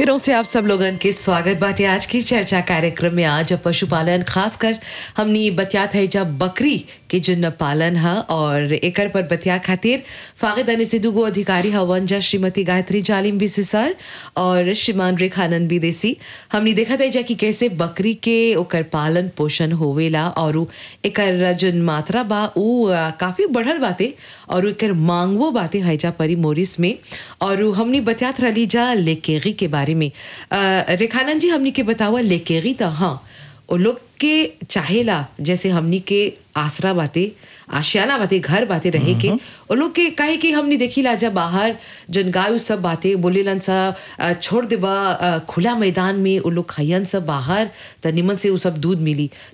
फिर से आप सब लोगन के स्वागत बाटे आज की चर्चा कार्यक्रम में आज पशुपालन खासकर हमनी बतियात है जब बकरी के जुन्न पालन है और एकर पर बतिया खातिर फागिद अने से दुगो अधिकारी हवन जा श्रीमती गायत्री जालिम भी सर और श्रीमान रेखानंद विदेशी हमनी देखत है जा कि कैसे बकरी के ओकर पालन पोषण होवेला और उ एकर जुन मात्रा बा उ आ, काफी बढ़ल बाटे और उ एकर मांगवो बाटे हैजा परी मोरिस में और उ हमनी बतियात रही जा लेकेगी के बारे में अ, रेखानंद जी हमनी के बतावा लेकेगी तो हाँ वो लोग के चाहेला जैसे हमनी के आसरा बाते आशियाना बाते घर बाते रहे के वो लोग के काहे कि हमनी देखी ला जब बाहर जन गाय उ सब बाते बोलेलन सा अ, छोड़ देबा अ, खुला मैदान में वो लोग खैयन सब बाहर त निमन से वो सब दूध मिली